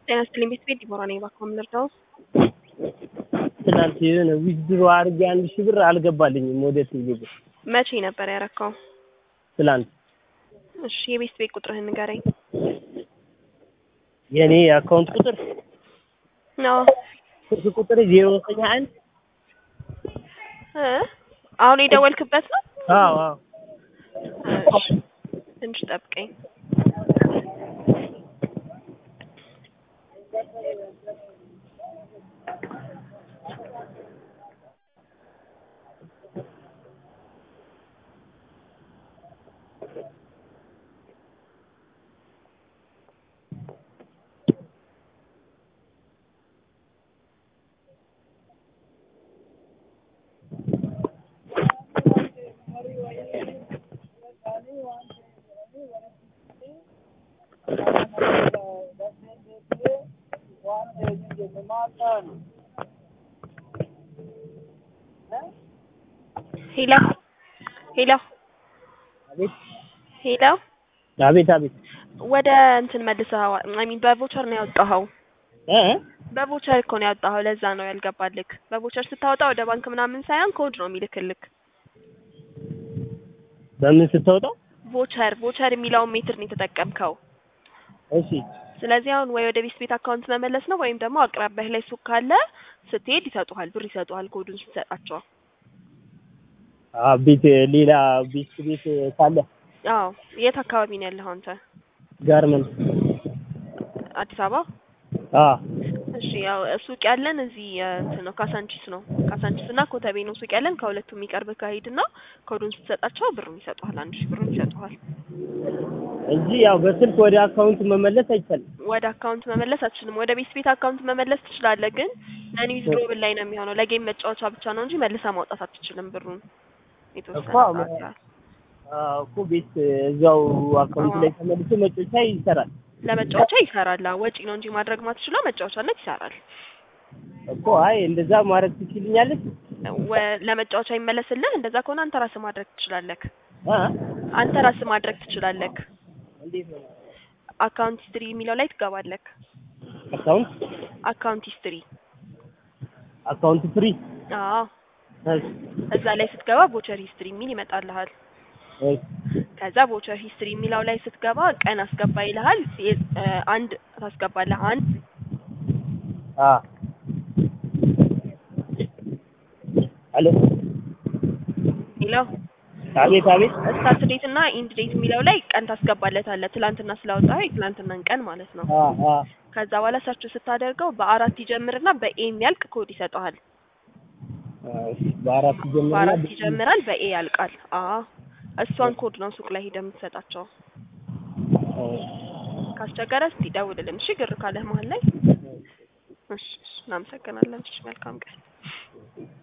ጤና ይስጥልኝ ቤት ቤት ዲቦራ ነኝ። እባክዎ ምን ልርዳዎ? ትናንት የሆነ ዊዝድሮ አድርጌ አንድ ሺህ ብር አልገባልኝም ወደ ቴሌ ብር መቼ ነበር ያረካው? ትላንት። እሺ የቤት ቤት ቁጥርህን ንገረኝ። የእኔ የአካውንት ቁጥር ነው ስልክ ቁጥር ዜሮ ዘጠኝ አንድ እ አሁን የደወልክበት ነው? አዎ አዎ እሺ ትንሽ ጠብቀኝ። ሄሎ ሄሎ አቤት ሄሎ አቤት አቤት ወደ እንትን መልሰኸው አይ ሚን በቮቸር ነው ያወጣኸው። እ በቮቸር እኮ ነው ያወጣኸው። ለዛ ነው ያልገባልክ። በቮቸር ስታወጣ ወደ ባንክ ምናምን ሳይሆን ኮድ ነው የሚልክልክ። በምን ስታወጣው? ቮቸር ቮቸር የሚለውን ሜትር ነው የተጠቀምከው። እሺ ስለዚህ አሁን ወይ ወደ ቤት ቤት አካውንት መመለስ ነው ወይም ደግሞ አቅራቢያህ ላይ ሱቅ ካለ ስትሄድ ይሰጡሃል፣ ብር ይሰጡሃል ኮዱን ስትሰጣቸው። አ ቤት ሌላ ቤት ቤት ካለ አዎ የት አካባቢ ነው ያለኸው አንተ? ጋርመንት አዲስ አበባ? አ እሺ ያው ሱቅ ያለን እዚህ እንትን ነው ካሳንቺስ ነው። ካሳንቺስ እና ኮተቤ ነው ሱቅ ያለን። ከሁለቱም የሚቀርብ ከሄድና ኮዱን ስትሰጣቸው ብሩን ይሰጡሃል፣ አንድ ሺህ ብሩን ይሰጡሃል። እንጂ ያው በስልክ ወደ አካውንት መመለስ አይቻልም። ወደ አካውንት መመለስ አትችልም። ወደ ቤት ቤት አካውንት መመለስ ትችላለህ፣ ግን ነን ዊዝድሮብል ላይ ነው የሚሆነው። ለጌም መጫወቻ ብቻ ነው እንጂ መልሰህ ማውጣት አትችልም ብሩን የተወሰነ እኮ አሁን- ሰዓት ያህል። አዎ እኮ ቤት እዛው አካውንት ላይ ተመልሶ መጮቻ ይሰራል ለመጫወቻ ይሰራል። አዎ፣ ወጪ ነው እንጂ ማድረግ ማትችለው መጫወቻነት ይሰራል። እኮ። አይ እንደዛ ማድረግ ትችልኛለች? ወ- ለመጫወቻ ይመለስልህ። እንደዛ ከሆነ አንተ ራስህ ማድረግ ትችላለህ። አ አንተ ራስህ ማድረግ ትችላለህ። እንዴት ነው? አካውንት ሂስትሪ የሚለው ላይ ትገባለህ። አካውንት አካውንት ሂስትሪ አካውንት ፍሪ አዎ፣ እሺ እዛ ላይ ስትገባ ቮቸር ሂስትሪ የሚል ይመጣልሃል። እሺ ከዛ ቮቸር ሂስትሪ የሚለው ላይ ስትገባ ቀን አስገባ ይልሃል። የ- እ አንድ ታስገባለህ። አንድ አ አሎ ሌላ አቤት አቤት ስታርት ዴት እና ኢንድ ዴት የሚለው ላይ ቀን ታስገባለታለህ። ትላንትና ስላወጣኸው የትላንትናን ቀን ማለት ነው። አ አ ከዛ በኋላ ሰርች ስታደርገው በአራት ይጀምርና በኤ የሚያልቅ ኮድ ይሰጠዋል። እሺ በአራት ጀምርና በአራት ይጀምራል፣ በኤ ያልቃል። አዎ እሷን ኮድ ነው ሱቅ ላይ ሄደህ የምትሰጣቸው። ካስቸገረ እስቲ ደውልልን እሺ፣ ግር ካለህ መሀል ላይ። እሺ፣ እሺ፣ እናመሰግናለን። እሺ፣ መልካም ቀን